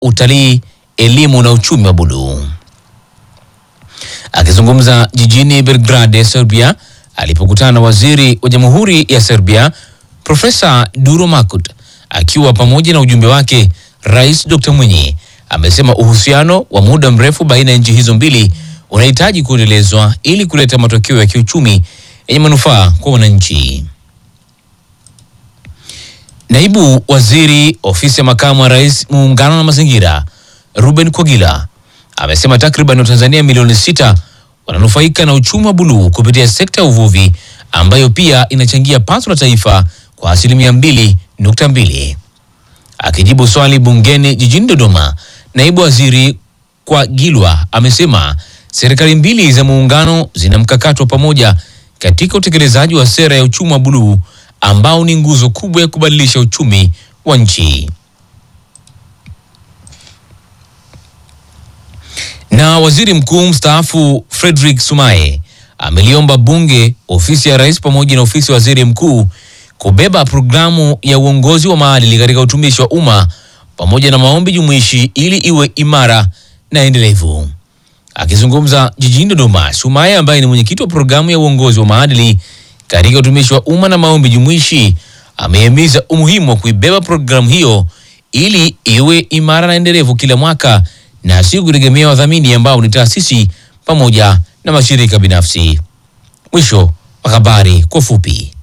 utalii, elimu na uchumi wa buluu. Akizungumza jijini Belgrade, Serbia, alipokutana na waziri wa jamhuri ya Serbia Profesa Duro Makut akiwa pamoja na ujumbe wake, Rais Dr. Mwinyi amesema uhusiano wa muda mrefu baina ya nchi hizo mbili unahitaji kuendelezwa ili kuleta matokeo ya kiuchumi yenye manufaa kwa wananchi. Naibu waziri ofisi ya makamu wa rais muungano na mazingira Ruben Kogila amesema takriban Watanzania milioni sita wananufaika na uchumi wa buluu kupitia sekta ya uvuvi ambayo pia inachangia pato la taifa kwa asilimia mbili nukta mbili. Akijibu swali bungeni jijini Dodoma, naibu waziri Kwagilwa amesema serikali mbili za muungano zina mkakati wa pamoja katika utekelezaji wa sera ya uchumi wa buluu ambao ni nguzo kubwa ya kubadilisha uchumi wa nchi. Na waziri mkuu mstaafu Frederick Sumaye ameliomba bunge, ofisi ya rais pamoja na ofisi ya waziri mkuu kubeba programu ya uongozi wa maadili katika utumishi wa umma pamoja na maombi jumuishi ili iwe imara na endelevu. Akizungumza jijini Dodoma, Sumaye ambaye ni mwenyekiti wa programu ya uongozi wa maadili katika utumishi wa umma na maombi jumuishi amehimiza umuhimu wa kuibeba programu hiyo ili iwe imara na endelevu kila mwaka na si kutegemea wadhamini ambao ni taasisi pamoja na mashirika binafsi. Mwisho wa habari kwa fupi.